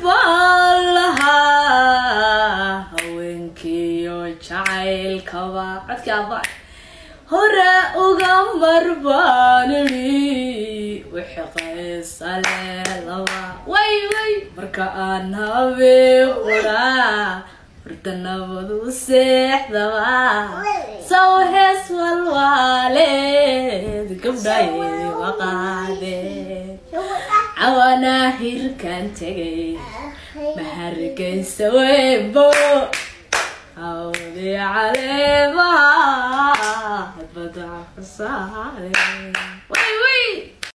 baan lahaa haweenkiiyo jacaylkaba codkii aabba hore uga marbaanidhi wixii qaysale laba way way marka aan habeen quraa horta nabadu seexdaba saw hees walwaaleed gabdhaye waqaadeen cawanaa hirkan tegay mahargeysa weynbo hawdii caleemaha badaca ku saare